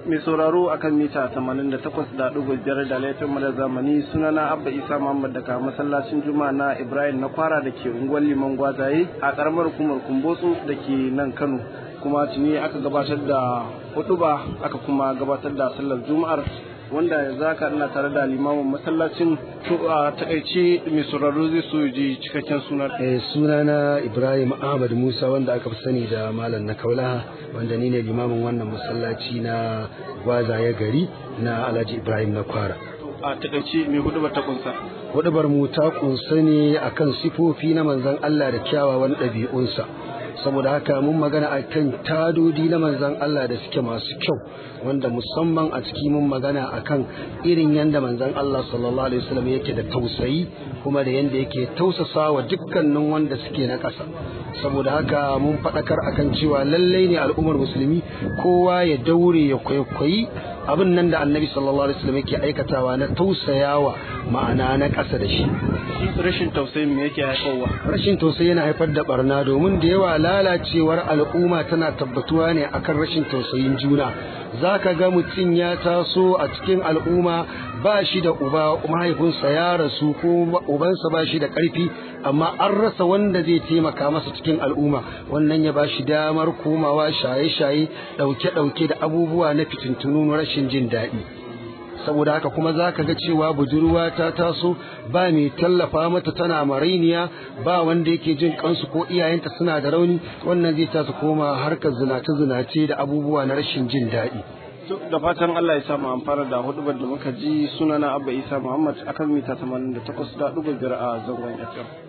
mai sauraro akan mita 88.5 da laifin mada zamani sunana abba isa muhammad daga masallacin juma'a na ibrahim na kwara da ke unguwar liman gwazaye a karamar hukumar kumbotso da ke nan kano kuma tuni aka gabatar da huduba aka kuma gabatar da sallar juma'ar wanda yanzu haka ina tare da limamin masallacin to a takaice mai sauraro zai so ji cikakken sunan eh sunana Ibrahim Ahmad Musa wanda aka fi sani da malam na Kaulaha wanda ni ne limamin wannan masallaci na gwazaye gari na Alhaji Ibrahim na Kwara a takaice mai hudubar ta kunsa hudubar mu ta kunsa ne akan sifofi na manzon Allah da kyawawan ɗabi'unsa saboda haka mun magana a kan tadodi na manzan Allah da suke masu kyau wanda musamman a ciki mun magana a kan irin yadda manzan Allah sallallahu alaihi wasallam yake da tausayi kuma da yadda yake tausasa wa dukkanin wanda suke na ƙasa saboda haka mun faɗakar akan cewa lallai ne al'ummar musulmi kowa ya daure ya kwaikwayi abin nan da annabi sallallahu alaihi wasallam yake aikatawa na tausayawa ma'ana na ƙasa da shi rashin tausayi me yake haifarwa rashin tausayi yana haifar da barna domin da yawa lalacewar al'umma tana tabbatuwa ne akan rashin tausayin juna za ka ga mutum ya taso a cikin al'umma ba shi da uba mahaifinsa ya rasu ko ubansa ba shi da ƙarfi amma an rasa wanda zai taimaka masa cikin al'umma wannan ya ba shi damar komawa shaye-shaye ɗauke-ɗauke da abubuwa na fitintunu rashin jin daɗi saboda haka kuma za ka ga cewa budurwa ta taso ba mai tallafa mata tana marainiya ba wanda yake jin kansu ko iyayenta suna da rauni wannan zai ta su koma harkar zinace-zinace da abubuwa na rashin jin daɗi. da fatan Allah ya sa mu amfana da hudubar da muka ji sunana Abba Isa Muhammad akan mita 88.5 a zangon FM.